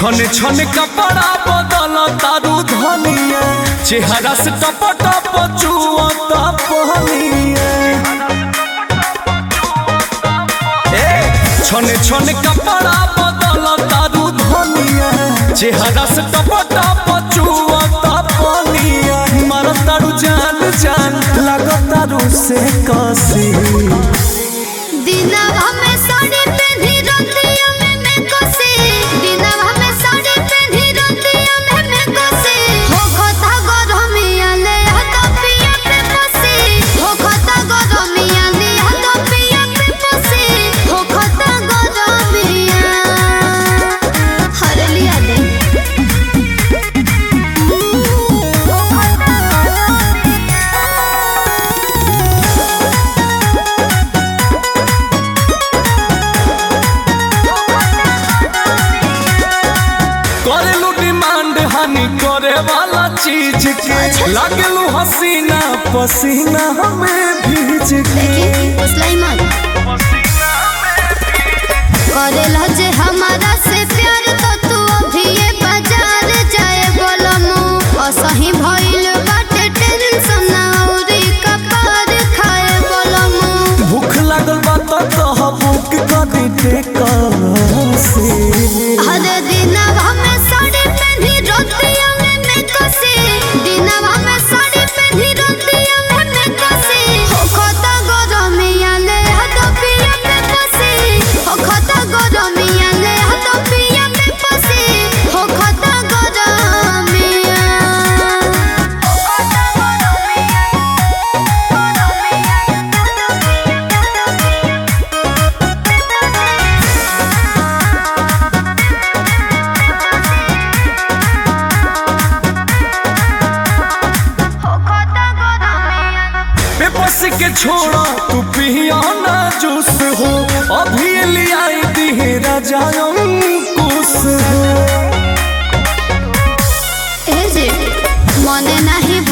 छन छन कपड़ा बदल तारू धनिया चेहरा से टप टप चुअता पहनिया ए छन छन कपड़ा बदल तारू धनिया चेहरा से टप टप चुअता पहनिया मर तारू जान जान लग तारू से कसी दिनवा में साड़ी पेन्ही रतिया में मैं कोसे दिनवा में साड़ी पेन्ही रतिया में मैं कोसे हो खता गरमिया ले हाथ पिया पे पोसे हो खता गरमिया ले हाथ पिया पे पोसे हो खता गरमिया हर लिया दे हो खता करेलू डिमांड हानि करे वाला चीज के लागलू हसीना पसीना हमें भीज के सुलाइमान करेला जे हमारा से प्यार तो तू अभी ये बाजार जाए बोलमु असही भइल बाटे टेंशन औरी कपार खाए बोलमु भूख लागल बा तो कह बुक कर दे से हर दिनवा में साड़ी पेन्ही रतिया में मैं कसे दिनवा में साड़ी पेन्ही रतिया में मैं कसे हो खता गरमिया ले हाथ पिया पे पसे हो खता गरमिया ले हाथ पिया पे पसे हो खता गरमिया हो खता बेबस के छोड़ा तू पिया ना जूस हो अभी ले आई दी राजा कुछ हो ए जे मने नाही